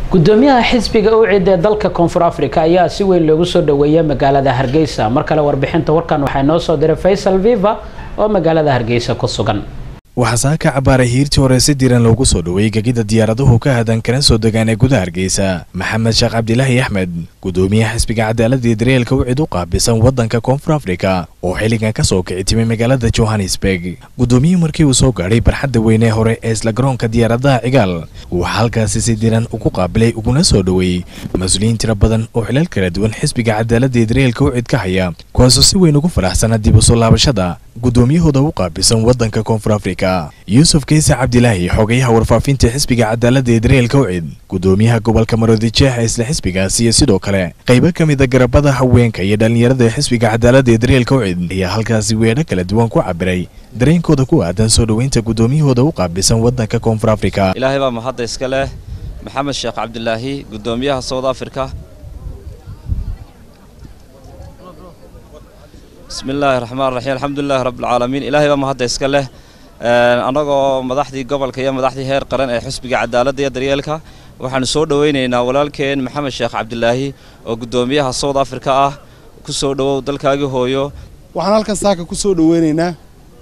gudoomiyaha xisbiga ucid ee dalka koonfur africa ayaa si weyn loogu soo dhaweeyay magaalada hargeysa mar kale warbixinta warkan waxaa noo soo diray faysal viva oo magaalada hargeysa ku sugan waxaa saaka cabaaray hiirtii hore si diran loogu soo dhoweeyey gegida diyaaraduhu ka hadan kana soo degaan ee gudaha hargeysa maxamed sheekh cabdilaahi axmed gudoomiyaha xisbiga cadaaladii dareelka ucid u qaabisan waddanka koonfur afrika oo xilligan ka soo kici timay magaalada johannesburg gudoomiyihii markii uu soo gaadhay barxadda weynee hore ee isla garoonka diyaaradaha cigaal waxaa halkaasi si diran ugu qaabilay uguna soo dhoweeyey mas-uuliyiin tiro badan oo xilal kala duwan xisbiga cadaaladii dareelka ucid ka haya kuwaasoo si weyn ugu faraxsana dib u soo laabashada gudoomiyahooda u qaabisan waddanka koonfur afrika yuusuf keyse cabdilaahi xogayaha warfaafinta xisbiga cadaaladda ee dareelka ucid gudoomiyaha gobolka maroodijeex ee isla xisbigaasi iyo sidoo kale qaybo ka mid a garabada haweenka iyo dhallinyarada ee xisbiga cadaaladda ee dareelka ucid ayaa halkaasi weedho kala duwan ku cabiray dareenkooda ku aadan soo dhoweynta gudoomiyahooda u qaabisan waddanka koonfur afrika ilaahay baa mahadda iska leh maxamed sheekh cabdilaahi gudoomiyaha south africa bismi illaahi raxmaan raxiim alxamdulilahi rabbilcaalamiin ilaahay baa mahadda iska leh annagoo madaxdii gobolka iyo madaxdii heer qaran ee xisbiga cadaaladda iyo daryeelka waxaanu soo dhoweynaynaa walaalkeen maxamed sheekh cabdilaahi oo gudoomiyaha south africa ah ku soo dhowow dalkaagii hooyo waxaan halkan saaka ku soo dhoweynaynaa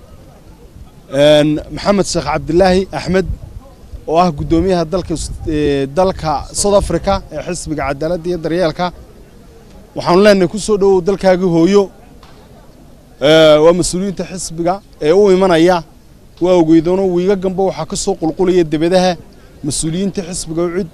maxamed sheekh cabdilaahi axmed oo ah guddoomiyaha dalka dalka south africa ee xisbiga cadaaladda iyo daryeelka waxaanu leenahay ku soo dhowow dalkaagii hooyo waa mas-uuliyiinta xisbiga ee u imanaya waa ogeydoona wiiga gamba waxaa ka soo qulqulaya debadaha mas-uuliyiinta xisbiga ucid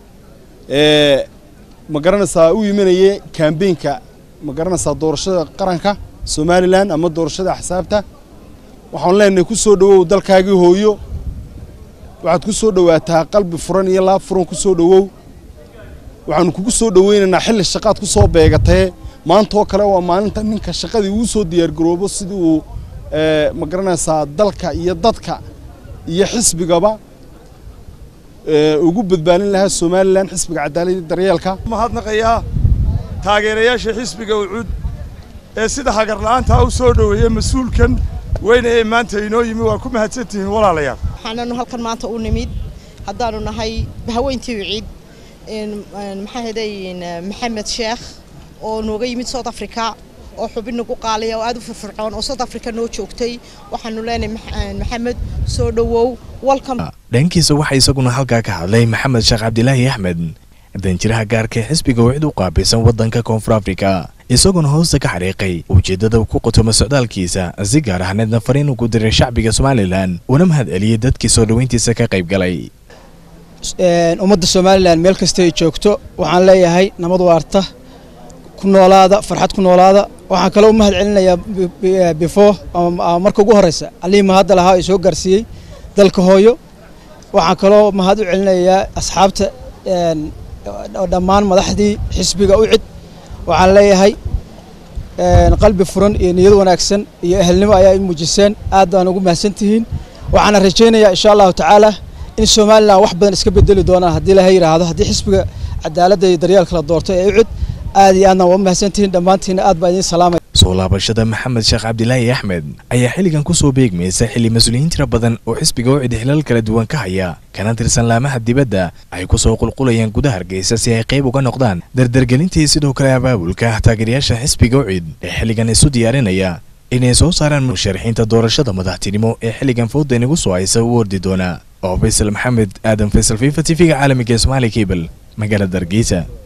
ma garanaysaa u imanaya kambeynka ma garanaysaa doorashada qaranka somalilan ama doorashada axsaabta waxaanu leenahay ku soo dhowow dalkaagii hooyo waxaad ku soo dhowaataa qalbi furan iyo laab furan ku soo dhowow waxaanu kugu soo dhoweynaynaa xilli shaqaad ku soo beegatee maantaoo kale waa maalinta ninka shaqadii uu soo diyaargaroobo sidii uu ma garanaysaa dalka iyo dadka iyo xisbigaba ugu badbaadin lahaa somalilan xisbiga cadaaladda daryeelka mahadnaqayaa taageerayaasha xisbiga ucud ee sida hagarla'aantaa u soo dhoweeyey mas-uulkan weyne ee maanta inoo yimi waa ku mahadsantihiin walaalayaal waxaananu halkan maanta u nimid haddaanu nahay haweyntii uciid maxaa heday maxamed sheekh oo nooga yimid south africa oo xubin nagu qaaliya oo aad u firfircoon oo south africa noo joogtay waxaanu leenahay maxamed soo dhowow welcome dhankiisa waxaa isaguna halkaa ka hadlay maxamed sheekh cabdilaahi axmed danjiraha gaarka ee xisbiga wicid u qaabilsan waddanka koonfur afrika isaguna hoosta ka xariiqay ujeeddada ku qotoma socdaalkiisa si gaar ahneedna fariin ugu diray shacbiga somalilan una mahad celiyey dadkii soo dhoweyntiisa ka qayb galay ummadda somalilan meel kasta ay joogto waxaan leeyahay nabad waarta ku noolaada farxad ku noolaada waxaan kaloo u mahad celinayaa before marka ugu horeysa allihii mahadda lahaa ee soo gaarsiiyey dalka hooyo waxaan kaloo mahad u celinayaa asxaabta dhammaan madaxdii xisbiga u cid waxaan leeyahay qalbi furan iyo niyad wanaagsan iyo ehelnimo ayaa i muujiseen aad baan ugu mahadsantihiin waxaana rajaynayaa insha allahu tacaala in somalilan wax badan iska bedeli doonaan haddii laha yidhaahdo haddii xisbiga cadaaladda iyo daryeelka la doorto ee u cid aad iyo aadna waa u mahadsantihiin dhammaantiina aad baa idiin salaamaya soo laabashada maxamed sheekh cabdilaahi axmed ayaa xilligan ku soo beegmaysa xilli mas-uuliyiin tira badan oo xisbiga ucid xilal kala duwan ka haya kana tirsan laamaha dibadda ay ku soo qulqulayaan gudaha hargeysa si ay qayb uga noqdaan dardargelintii sidoo kale abaabulka taageerayaasha xisbiga ucid ee xilligan isu diyaarinaya inay soo saaraan musharaxiinta doorashada madaxtinimo ee xilligan fooda inagu soo haysa u ordi doona oo faysal maxamed aadan faysal fifa t v-ga caalamiga ee somaali cable magaalada hargeysa